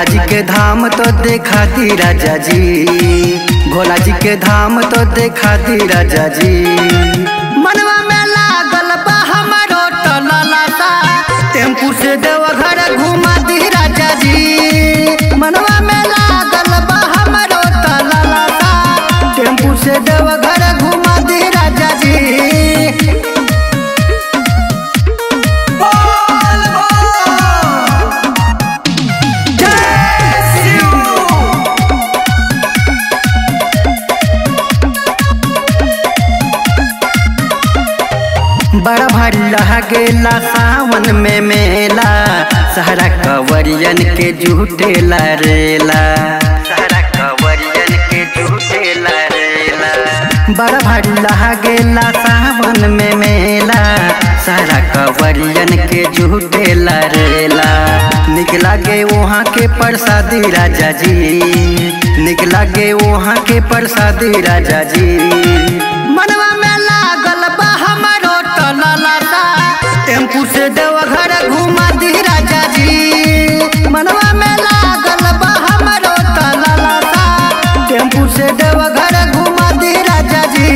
भोला जी के धाम तो देखा दी राजा जी भोला जी के धाम तो देखा दी राजा जी मनवा में लागल बा हमारो टललता टेम्पू से देवघर घुमा दी राजा जी मनवा में लागल बा हमारो टललता टेम्पू से देवघर घुमा दी राजा जी बड़ा भारी रह गेला सावन में मेला सहरा कवरियन के झूठेला रेला सहरा कवरियन के झूठेला रेला बड़ा भारी रह गेला सावन में मेला सहरा कवरियन के झूठेला रेला निकला गे वहाँ के प्रसादी राजा जी निकला गे वहाँ के प्रसादी राजा जी मनवा में लागल बा हमारो टललता टेम्पू से देवघर घुमा दी राजा जी मनवा में लागल बा हमारो टललता टेम्पू से देवघर घुमा दी राजा जी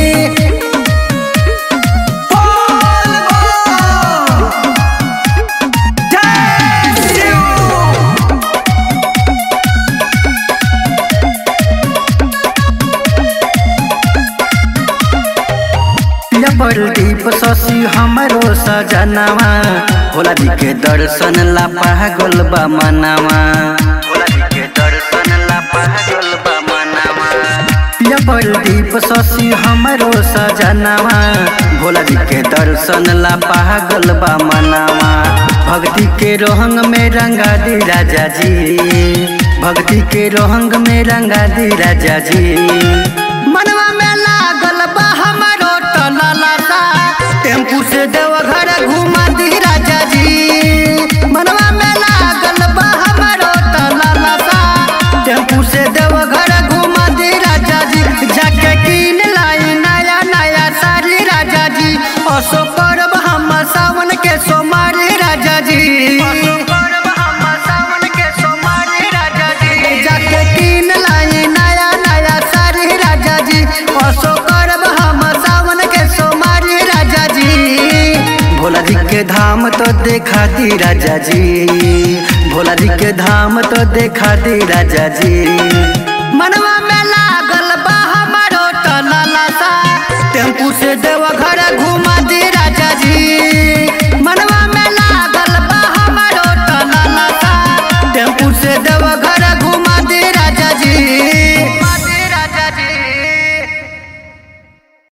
दीप शशि हमरो सजनवा भोला जी के दर्शन ला पागल बा मनवा भोला जी के दर्शन ला पागल बा मनवा दीप शशि हमरो सजनवा भोला जी के दर्शन ला पागल बा मनवा भक्ति के रोहंग में रंगा दी राजा जी भक्ति के रोहंग में रंगा दी राजा जी मनवा में लागल बा हमारो टललता टेम्पू से देवघर घुमा दी राजा जी मनवा में लागल बा हमारो टललता टेम्पू से देवघर घुमा दी राजा जी जाके कीन लाई नया नया साड़ी राजा जी असो करब हम सावन के सोमारी राजा जी असो करब हम सावन के सोमारी राजा जी जाके कीन लाई नया नया साड़ी राजा जी असो करब हम सावन के सोमारी राजा जी भोला जी के धाम तो देखा दी राजा जी भोला जी के धाम तो देखा दी राजा जी मनवा में लागल बा हमारो टललता टेम्पू से देवघर घुमा